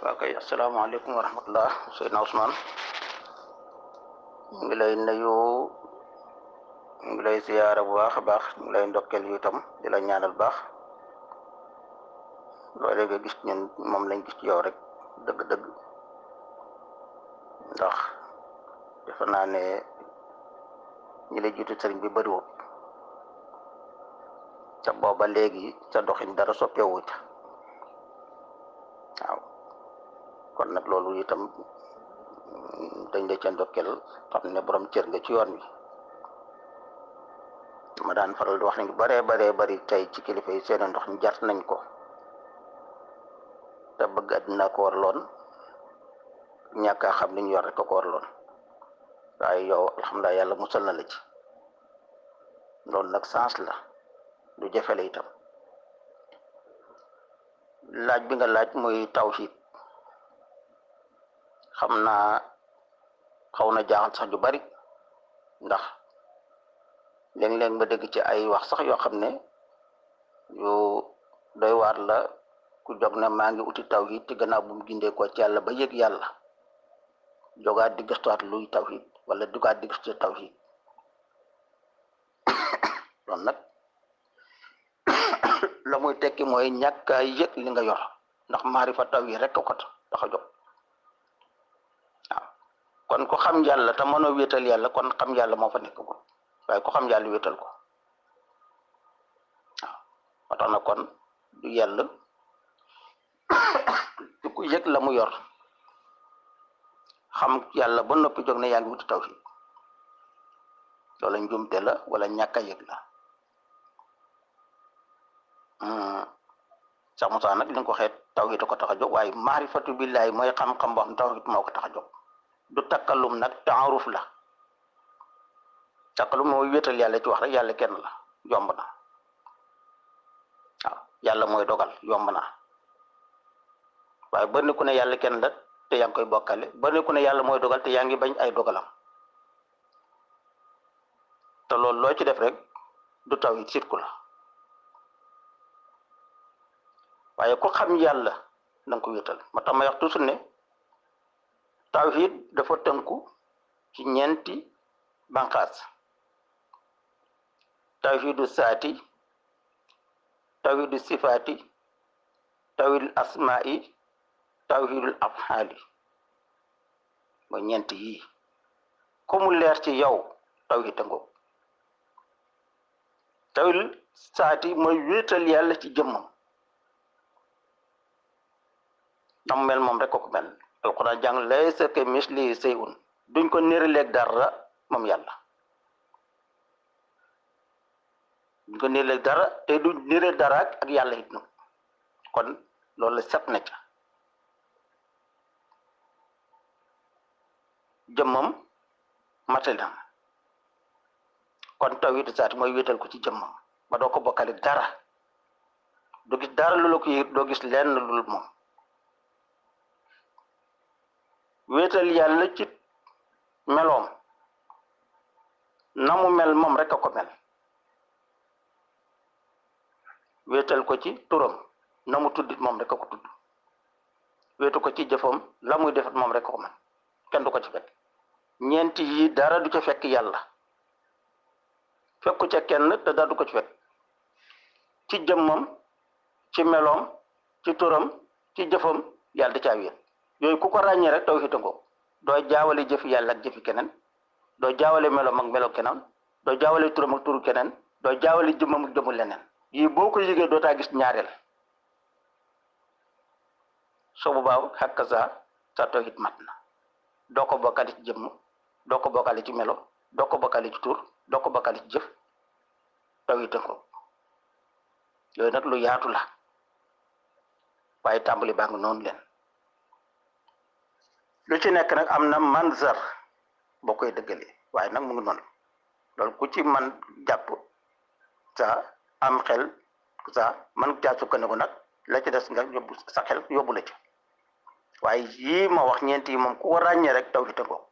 waa kay asalaamaaleykum wa rahmatullah Seydina Ousmane ñu ngi lay nuyu ñu ngi lay ziyaara bu baax a baax ñu ngi lay ndokkeel yu itam di la ñaanal baax loolu nga gis ñun moom lañ gis ci yow rek dëgg-dëgg ndax defe naa ne ñi lay jiitu sëriñ bi bëriwul ca booba léegi sa doxin dara soppeewu ca waaw kon nag loolu itam dañ la ca ndokkeel xam ne borom cër nga ci yoon wi ma daan faral di wax ne baree baree bari tey ci kilifa yi seen ndox ñu jar nañ ko te bëgg àddina ko warloon ñàkk a xam li ñu yor rek ko warloon waaye yow alhamdulilah yàlla musal na la ci loolu nag sens la lu jafe la itam laaj bi nga laaj muy tawhid xam naa xaw na jaaxal sax ju bari ndax léeg-léeg ma dégg ci ay wax sax yoo xam ne yu doy waar la ku jog ne maa ngi uti tawhid te gannaaw bu mu gindee ko ci yàlla ba yëg yàlla jogaat di gëstuwaat luy tawhid wala dugaat di gëstu tawhid loolu nag la muy tekki mooy ñàkk a yëg li nga yor ndax maarifa taw yi rek ko tax a jóg waaw kon ku xam yàlla te mënoo wéetal yàlla kon xam yàlla moo fa nekk ko waaye ku xam yàlla wéetal ko waaw moo tax na kon du yàlla du ku yëg la mu yor xam yàlla ba noppi jóg ne yaa ngi wuti tawhid loola njumte la wala ñàkk a yëg la sax Musaa nag li nga ko xeet tawhid ko tax a jóg waaye maarifatu billaahi mooy xam-xam boo xam tawhid moo ko tax a jóg du takkalum nag taaruf la takkalum mooy wéetal yàlla ci wax rek yàlla kenn la yomb na waaw yàlla mooy dogal yomb na waaye ba ku ne yàlla kenn la te yaa ngi koy bokkale ba ku ne yàlla mooy dogal te yaa ngi bañ ay dogalam te loolu loo ci def rek du tawhid sirku la waaye ku xam yàlla da nga ko wéetal ma tax ma wax toujours ne tawhid dafa tënku ci ñeenti banqaas tawhidu saati tawhidu sifaati tawhidul asmaai tawhidul afhaali mooy ñeenti yii ku mu leer ci yow tawhid a ngoog tawhidul saati mooy wéetal yàlla ci jëmmam nam mel moom rek ko mel alquran jàng laysa ka mislihi shay'un duñ ko néraleeg dara moom yàlla duñ ko néraleeg dara te duñ néré dara ak yàlla it nag kon loolu la set na ca jëmmam matal na kon tawhidu zaat mooy wéetal ko ci jëmmam ba doo ko bokkale dara doo gis dara lu la ko yëg doo gis lenn lul moom wéetal yàlla ci meloom na mu mel moom rek a ko mel wéetal ko ci turam na mu tuddit moom rek a ko tudd wéetu ko ci jëfam la muy defat moom rek a ko mel kenn du ko ci fekk ñeenti yi dara du ca fekk yàlla fekku ca kenn te dara du ko ci fekk ci jëmmam ci meloom ci turam ci jëfam yàlla da caa wéet yooyu ku ko ràññee rek tawhid ngo doo jaawale jëfi yàlla ak jëfi keneen doo jaawale meloom ak melo keneen doo jaawale turam ak turu keneen doo jaawale jëmmam ak jëmu leneen yii boo ko yëgee doo taa gis ñaareel soo bu baaw xakk sa sa tawhid mat na doo ko bokkale ci jëmm doo ko bokkale ci melo doo ko bokkale ci tur doo ko bokkale ci jëf tawhid ngo yooyu nag lu yaatu la waaye tàmbali baa ngi noonu leen lu ci nekk nag am na manzar boo koy dëggalee waaye nag mu ngi noonu loolu ku ci man jàpp sa am xel sa man caa sukkandiku nag la ci des nga yóbbu sa xel yóbbu la ci waaye yii ma wax ñeent yi moom ku ko ràññee rek taw fi tëngoo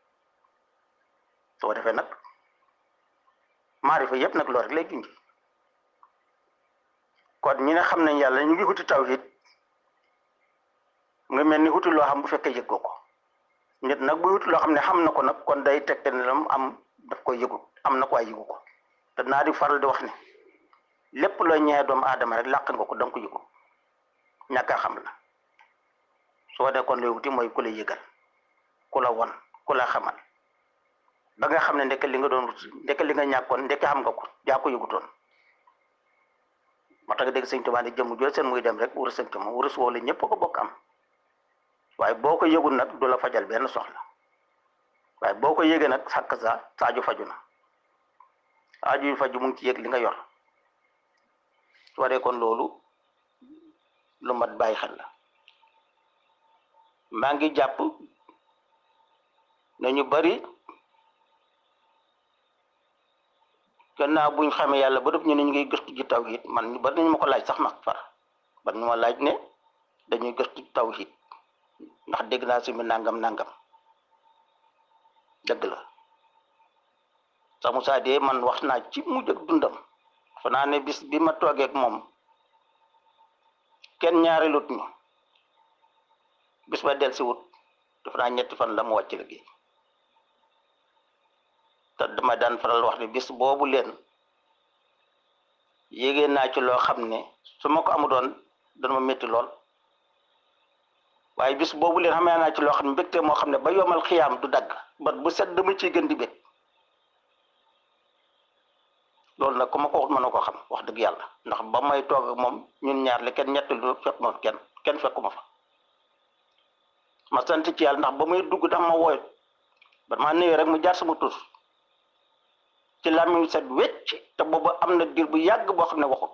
soo defee nag maarifa yëpp nag loolu rek lay junj kon ñi nga xam ne yàlla ñu ngi wuti tawhid nga mel ni wuti loo xam bu fekkee yëg ko nit nag bu wuti loo xam ne xam na ko nag kon day tegte ne lam am daf koy yëgut am na ko waaye yëgu ko te naa di faral di wax ne lépp loo ñëwee doomu aadama rek làq nga ko da nga ko yëgu ñàkk a xam la soo dee kon looy wuti mooy ku la yëgal ku la won ku la xamal ba nga xam ne ndeke li nga doon wuti ndeke li nga ñàkkoon ndeke xam nga ko yaa ko yëgutoon moo tax nga dégg sëñ Tuubaa ne jëmm jël seen muy dem rek wurus sëñ Tuubaa wurus woo la ñëpp ko bokk am waaye boo ko yëgul nag du la fajal benn soxla waaye boo ko yëgee nag sàkk sa saaju faju na aaju yu faju mu ngi ci yëg li nga yor soo dee kon loolu lu mat bàyyi xel la maa ngi jàpp ne ñu bari gannaaw buñ xamee yàlla ba def ñu ne ñu ngi gëstu ji tawhid man ñu bari nañu ma ko laaj sax ma far ban ñu ma laaj ne dañuy gëstu tawhid ndax dégg naa si mi nangam nangam dëgg la sax Moussa de man wax naa ci mujj ak dundam fa naa ne bis bi ma toogee ak moom kenn ñaareelut ñu bis ba del si wut dafa naa ñetti fan la mu wàcc liggéey te dama daan faral wax ne bis boobu leen yégée naa ci loo xam ne su ma ko amu doon dana ma métti lool waaye bis boobu leen xamee naa ci loo xam ne mbégte moo xam ne ba yomal xiyaam du dagg bat bu set dama ciy gën di bég loolu nag ku ma ko wax mën na ko xam wax dëgg yàlla ndax ba may toog ak moom ñun ñaar le kenn ñetti lu fekk ma kenn kenn fekkuma fa ma sant ci yàlla ndax ba muy dugg dax ma wooy ba maa nuyoo rek mu jaar sama tur ci làmmiñ set wecc te boobu am na diir bu yàgg boo xam ne waxut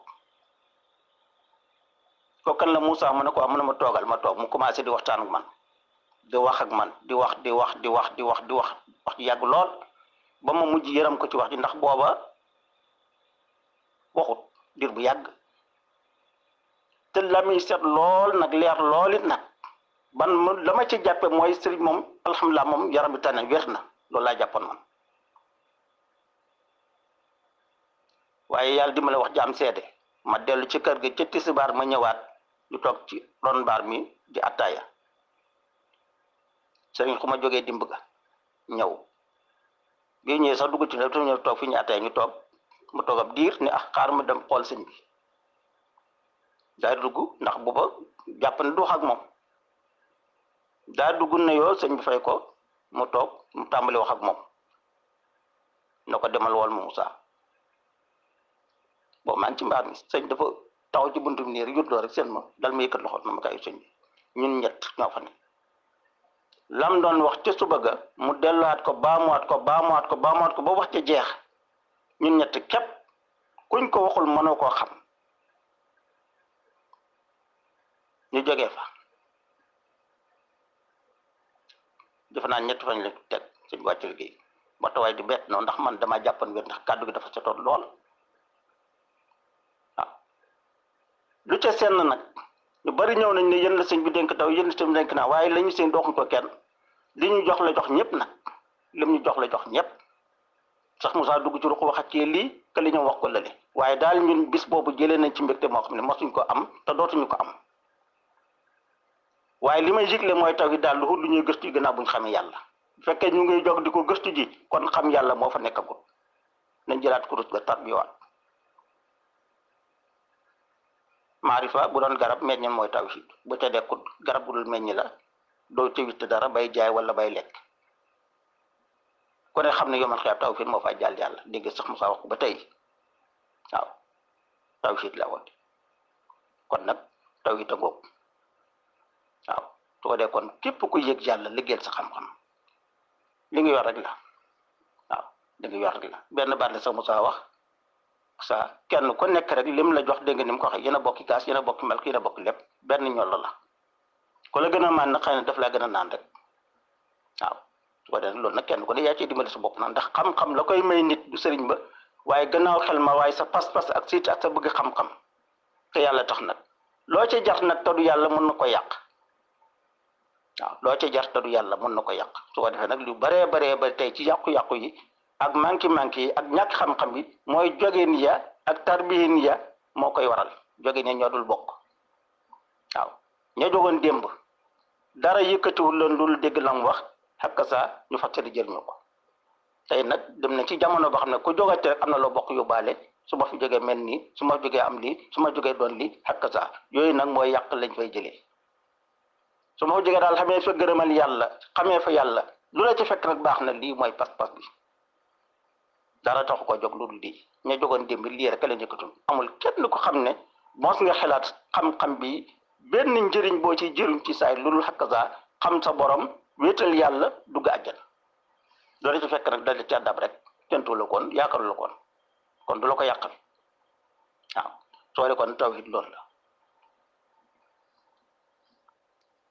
ko kan la Moussa mu ne ko am na ma toogal ma toog mu commencé di waxtaan ak man di wax ak man di wax di wax di wax di wax di wax wax ji yàgg lool ba ma mujj yëram ko ci wax ji ndax booba waxut diir bu yàgg te làmmiñ set lool nag leer lool it nag ban mu la ma ci jàppe mooy sëriñ moom alhamdulilah moom yaram bi tane wér na loolu laa jàppoon man waaye yàlla di ma la wax jaam seede ma dellu ci kër gi ca tisbaar ma ñëwaat ñu toog ci ron baar mi di attaaya sëriñ xu ma jógee dimb ga ñëw bi ñëwee sax dugg ci ne ñëw toog fi ñu attaaya ñu toog mu toog ab diir ne ah xaar ma dem xool sëñ bi daa dugg ndax booba jàpp ne du wax ak moom daa dugg ne yoo sëñ bi fay ko mu toog mu tàmbali wax ak moom na ko demal wol ma Moussa boobu maa ngi ci mbaar mi sëñ dafa taxaw ci buntu bi nii rek yutloo rek seen ma dal ma yëkkat loxo na ma kayu sëñ bi ñun ñett ñoo fa ne lam doon wax ca suba ga mu delluwaat ko baamuwaat ko baamuwaat ko baamuwaat ko ba wax ca jeex ñun ñett képp kuñ ko waxul mënoo koo xam ñu jógee fa defe naa ñetti fañ la teg suñ wàcc liggéey ba tawaay di bett noonu ndax man damaa jàppan wér ndax kàddu gi dafa setoon lool waaw lu ca seen nag ñu bari ñëw nañ ne yéen la sëñ bi dénk taw yéen la sëñ bi dénk naa waaye la ñu sëñ doxuñ ko kenn li ñu jox la jox ñëpp nag lim ñu jox la jox ñëpp sax Moussa dugg ci ruq waxat ci lii que li ñu wax ko lële waaye daal ñun bis boobu jëlee nañ ci mbégte moo xam ne mosuñ ko am te dootuñu ko am waaye li may jigle mooy taw yi daal lu lu ñuy gëstu yi gannaaw bu ñu xamee yàlla bu fekkee ñu ngi jog di ko gëstu ji kon xam yàlla moo fa nekkagul nañ jëlaat kurus ga tarbiwaat maarifa bu doon garab meññe mooy tawhid bu ca dekkut garab bu dul meññ la doo ca witt dara bay jaay wala bay lekk ku ne xam ne yomal xeeb tawhid moo fay jàll yàlla dégg sax Moussa wax ko ba tey waaw tawhid la woon kon nag tawhid a ngoog waaw su ko dee kon képp ku yëg yàlla liggéeyal sa xam-xam li nga yor rek la waaw li nga yor rek la benn baat la sax Moussa wax sa kenn ku nekk rek lim la jox dégg nga ni mu ko waxee yéen a bokki kaas yéen a bokki mel yéen a bokki lépp benn ñoll la ku la gën a maan nag xëy na daf laa gën a naan rek waaw su ko defee loolu nag kenn ku ne yaa ciy dimbali sa bopp nag ndax xam-xam la koy may nit du sëriñ ba waaye gannaaw xel ma waaye sa pas-pas ak siit ak sa bëgg xam-xam te yàlla tax nag loo ca jar nag te du yàlla mën na ko yàq waaw loo ca jar te du yàlla mën na ko yàq su ko defee nag lu baree baree ba tey ci yàqu-yàqu yi ak manki manki yi ak ñàkk xam-xam yi mooy jógeen ya ak tarbiyin ya moo koy waral jógeen ya ñoo dul bokk waaw ña jógoon démb dara yëkkatiwul leen lu dégg la mu wax xakk saa ñu fàttali jëriñu ko tey nag dem na ci jamono boo xam ne ku jógate rek am na loo bokk yóbbaale su ma fi jógee mel nii su ma jógee am lii su ma jógee doon lii xakk saa yooyu nag mooy yàq lañ fay jëlee su ma jógee daal xamee fa gërëmal yàlla xamee fa yàlla lu la ci fekk nag baax na lii mooy pas-pas bi dara taxu ko jóg lu dul di ña jógoon démb lii rek la njëkkatul amul kenn ko xam ne mos nga xalaat xam-xam bi benn njëriñ boo ci jëriñ ci saay lu dul xakk saa xam sa borom wéetal yàlla dugg àjjana loolu ci fekk nag dal ci àddab rek tentu la koon yaakaaru la koon kon du la ko yàqal waaw soo kon tawhid loolu la